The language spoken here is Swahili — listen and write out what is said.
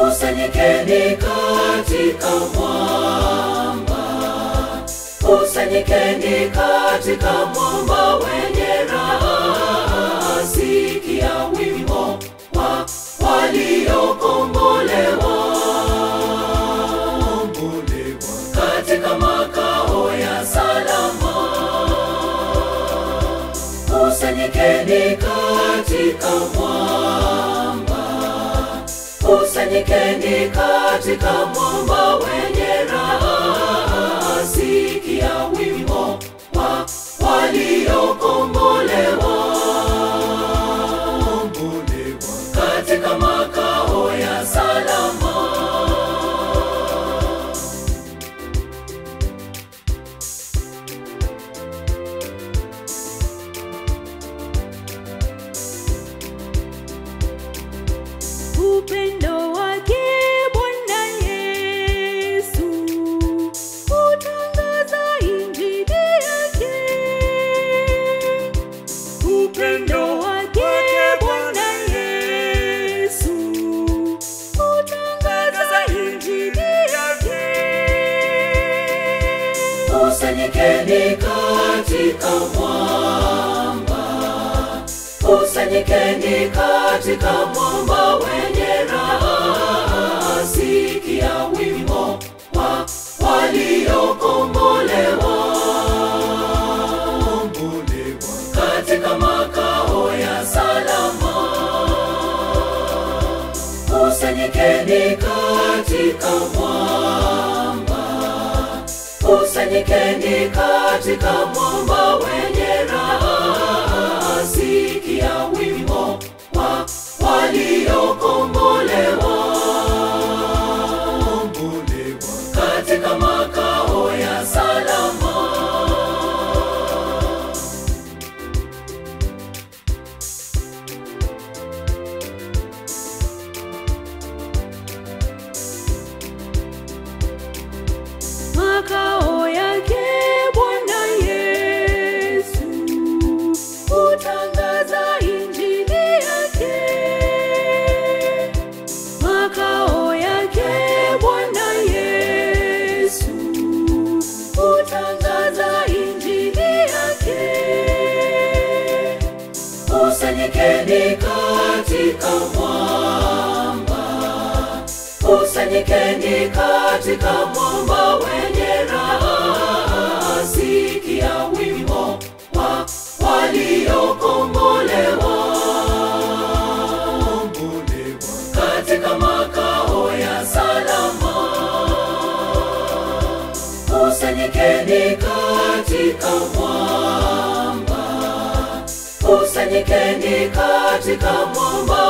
kusanyikeni katika mwamba, kusanyikeni katika mwamba wenye raha, sikia wimbo wa waliokombolewa katika makao ya salama. Kusanyikeni katika mwamba, kusanyikeni katika mwamba wenye raha, sikia wimbo wa waliokombolewa katika makao ya salama. Upendo wake Bwana Yesu utangaza injili yake. Upendo wake Bwana Yesu utangaza injili yake. Kusanyikeni katika mwamba, kusanyikeni katika mwamba wenye raha, sikia wimbo wa waliokombolewa katika makao ya salama. Kusanyikeni katika mwamba, kusanyikeni katika mwamba wenye raha, sikia wimbo wa waliokombolewa katika makao ya salama. Makao yake Bwana Yesu utangaza injili yake. Makao yake Bwana Yesu utangaza injili yake. Kusanyikeni katika mwamba, kusanyikeni katika mwamba wenye raha, sikia wimbo wa waliokombolewa katika makao ya salama. Kusanyikeni katika mwamba, kusanyikeni katika mwamba